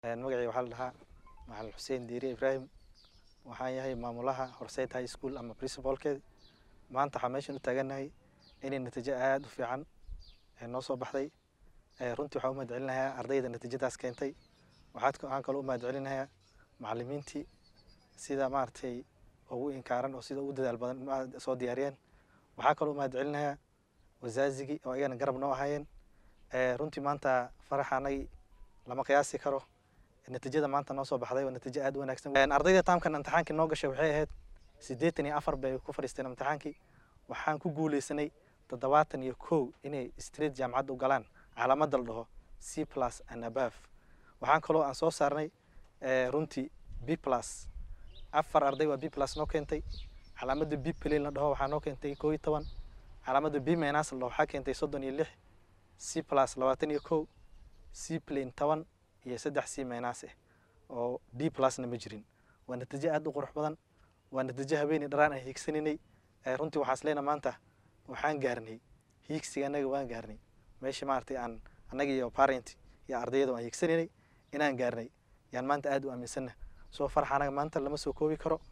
magacay waxaa la dhahaa macalin xuseen diiri ibraahim waxaan yahay maamulaha horseyd high school ama principalkeed maanta waxaa meeshan u taagannahay inay natiijo aada u fiican noo soo baxday runtii waxaan u mahad celinayaa ardayda natiijadaas keentay waxaad waxaan kaloo u mahad celinayaa macalimiintii sida maaragtay ugu inkaaran oo sida ugu dadaal badan soo diyaariyeen waxaa kaloo u mahad celinayaa wazaazigii oo ayagana garab noo ahaayeen runtii maanta faraxa anagii lama qiyaasi karo natiijada maanta noo soo baxday waa natiijo aada u wanaagsan ardayda taamkan imtixaankii noo gashay waxay ahayd siddeetan iyo afar bay ku fadhiisteen imtixaankii waxaan ku guuleysanay toddobaatan iyo kow inay street jaamacadda u galaan calaamadda la dhaho c plus and above waxaan kaloo aan soo saarnay runtii b plus afar arday waa b plus noo keentay calaamadda b plane la dhaho waxaa noo keentay koo iyo toban calaamadda b minus la dhaho waxaa keentay soddon iyo lix c plus labaatan iyo kow c plane toban iyo saddex c minus ah oo d plusna ma jirin waa natiijo aada u qurux badan waa natiijo habeenii dharaan aan hiigsanaynay runtii waxaas leena maanta waxaan gaarnay hiigsiga annaga waan gaarnay meeshii maaragtay aan annaga iyo parent iyo ardayda aan hiigsanaynay inaan gaarnay yaan maanta aada u aaminsanna soo farxa anaga maanta lama soo koobi karo